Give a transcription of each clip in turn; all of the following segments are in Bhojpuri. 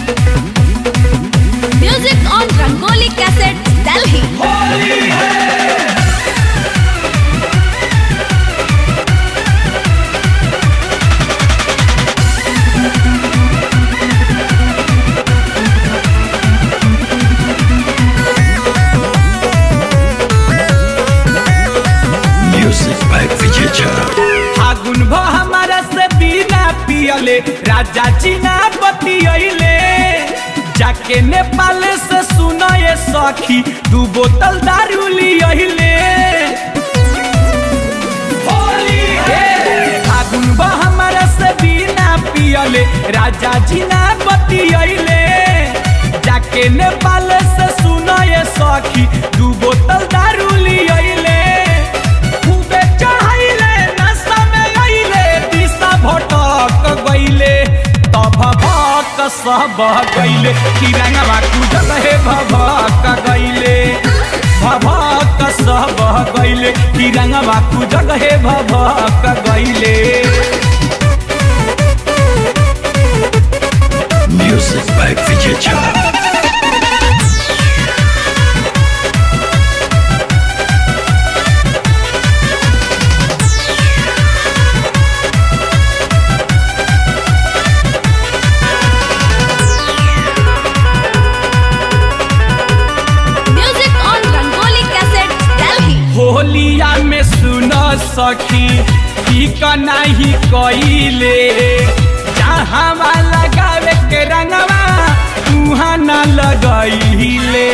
Music on Rangoli Cassette, Delhi. Music by Vijay Chara. फागुन भ हमारा से बिना पियले राजा चीना बतियले जाके नेपाल से सुनाए सखी दू बोतल दारू लियले फागुन भ हमारा से बिना पियले राजा चीना बतियले जाके नेपाल से सुनाए सखी दू बोतल दारू लियले खूबे चढ़ाइले नशा में गइले दिशा भटक गइले तब भक सब गइले तिरंगवा कूदत हे भभक गइले भभक सब गइले तिरंगवा कूदत हे भभक गइले Music by Vijay Chara. Music on Rangoli Cassette, Delhi. होलिया में सुन सखी ठीक नहीं कइले जहाँ लगावे के रंगवा तुहाँ न लगइले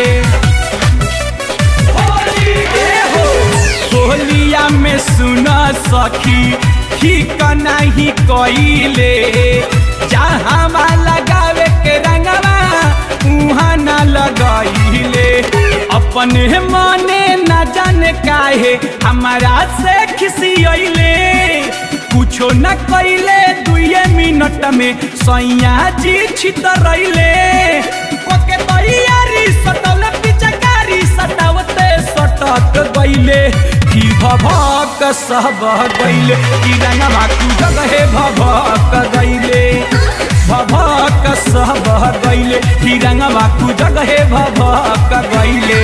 होलिया में सुन सखी ठीक नहीं कइले जहाँ लगावे के रंगवा उहाँ न लगइले अपने मने न जाने काहे हमारा से खिसियले कुछो न कइले दुए मिनट में सैया जी छितरैले ओके तैयारी सटल पिचकारी सटावते सटक गइले की भभक सब गइले की रंगवा कूदक हे भभक गइले भभक सब गइले की रंगवा कूदक हे भभक गइले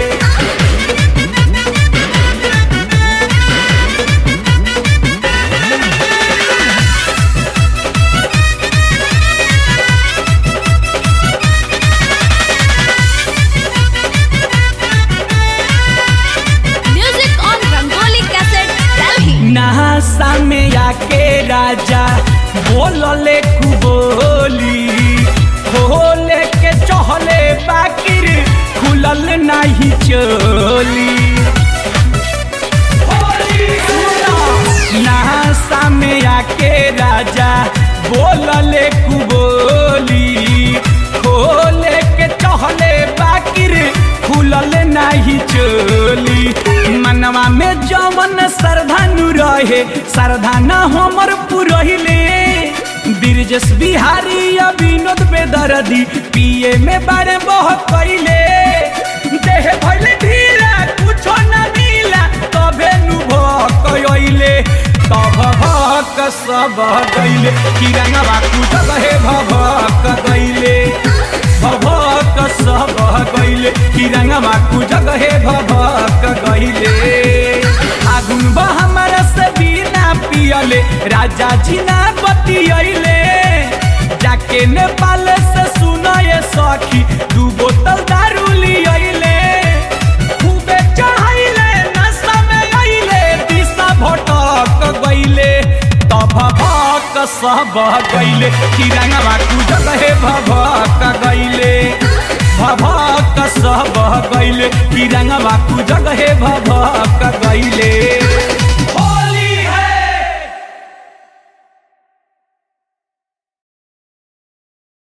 Music on Rangoli Cassette, Delhi. नहासा में आके राजा बोलले कुबोली खोले के चहले बाकिर खुलल नहीं चोली नहासा में आके राजा बोलले कुबोली खोले के चहले बाकिर खुलल नहीं चोली मनवा में जवन सरधानु रहे सरधाना हमर पुरहिले ब्रिजेश बिहारी या विनोद बेदरदी पिए में बारे बह कैले देह भइले ढीला कुछो न मिला तबे नु भकइले तब भक सब गइले किरंगवा कुछ हे भभक गइले भभक सब गइले किरंगवा कुछ हे भभक गइले आगुन बा हमारा से बिना पियले राजा जी ना बतियले जाके नेपाल से सुनाए सखी दू बोतल दारू लियले खूबे चढ़ाइले नशा में गइले दिशा भटक गइले तब भक सब गइले तिरंगवा कूदत हे भभक गइले भभक सब गइले तिरंगवा कूदत